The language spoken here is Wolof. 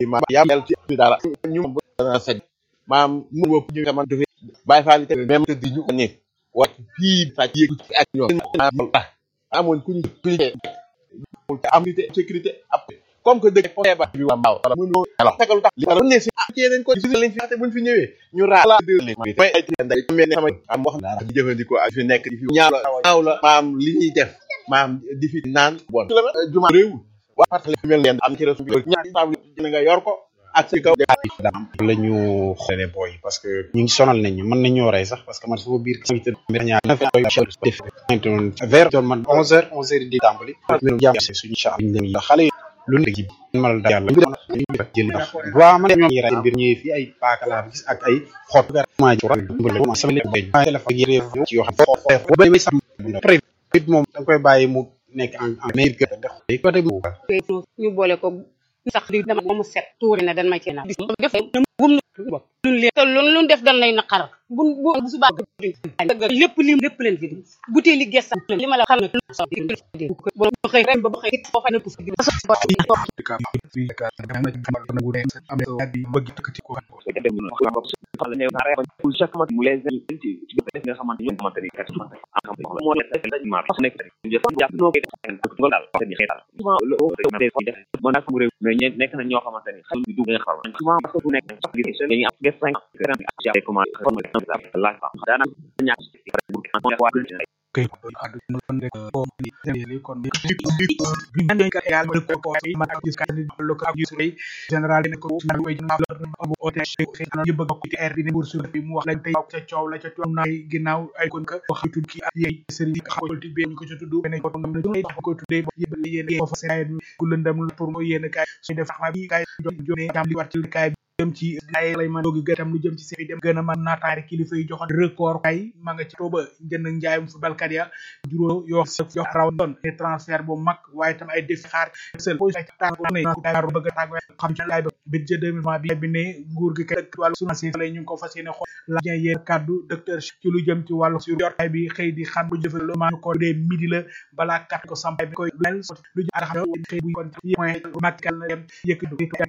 ma yàlla ci dara ñu bu dana saj maam mu wëpp ñu xamante fi bàyyi faali te même te di ñu ne wax fii sàcc yéeg ci ak ñoom amoon ku ñu ku ñu am sécurité ab comme que dëkk feebar bi waa mbaaw mënu alors tegalu tax li ma ne si ci yeneen ko gis lañ fi te buñ fi ñëwee ñu raala deux lañ may ay nday mel ne sama am wax dara di jëfandikoo ak fi nekk di fi ñaaw la ñaaw la maam li ñuy def maam di fi naan bon juma réew waa parce que mel leen am ci resu bi ñaari table nga yor ko ak ci kaw la ñu xoolee booy parce que ñu ngi sonal nañ ñu mën nañoo rey sax parce que man sama biir invité ñaar na vers man onze heures onze heures di tàmbali jàmm suñu incha allah xale yi lu nekk ci mal da yàlla jël ndax waaw man ñoom ñi ray mbir ñëwee fii ay paaka laa gis ak ay xot ma sama lépp bay téléphone yére ci yoo xam ne bay may sax it moom da nga koy bàyyi mu nekk en en meilleur que def côté mu ñu boole ko sax di dama ba mu set tuuri na dan ma ci na def bum luñ leen te luñ luñ def dan lay naqar bu bu bu subaa lépp li lépp leen fi di butéeli gesta li ma la xam ne bo xëy ren ba xëy foo xam ne pour chaque mois mu les ci def nga xamante ñu xamante ni mo nekk ma nekk jëf jàpp no koy def ngol dal ni xétal souvent le def mo nak mu réew mais nekk na ñoo xamante ni xel du nga xam souvent parce que bu nekk sax gi dañuy am def 5 gram ak comment la dana ñak kay aduna rek ko ni kon bi ñu ka égal de ko ay man ak ka ni lo ko ak yu reuy général ne ko na way na amu oté xana yu bëgg ko ci air bi ni bourse bi mu wax lañ tay ca ciow la ca ciow nay ginaaw ay kon ka wax tud ki ak yey sëriñ xam politique bi ñu ko ci tuddu bene ko nam na joy ko tuddé yebal yene ko fa sey ku lëndam pour mo yene kay su def xam bi kay jone jam li war ci kay jëm ci ay lay man dogi gëtam lu jëm ci sey dem gëna man naataari kilifa yi joxon record kay ma nga ci toba jënd njaayum football kat ya juróo yoo yo raw doon ne transfert bu mag waaye tam ay défi xaar seul po ne daru bëgg tag xam ci lay budget 2020 bi bi ne nguur gi kay wàllu sunu ci lay ñu ko fas yéene xool la jeen yéen kaddu docteur ci lu jëm ci wàllu sur yor bi xëy di xam bu jëfal ma ko dee midi la balaa kat ko sampay bi koy lu jëm xam xëy bu kon point makal na dem yëkkatu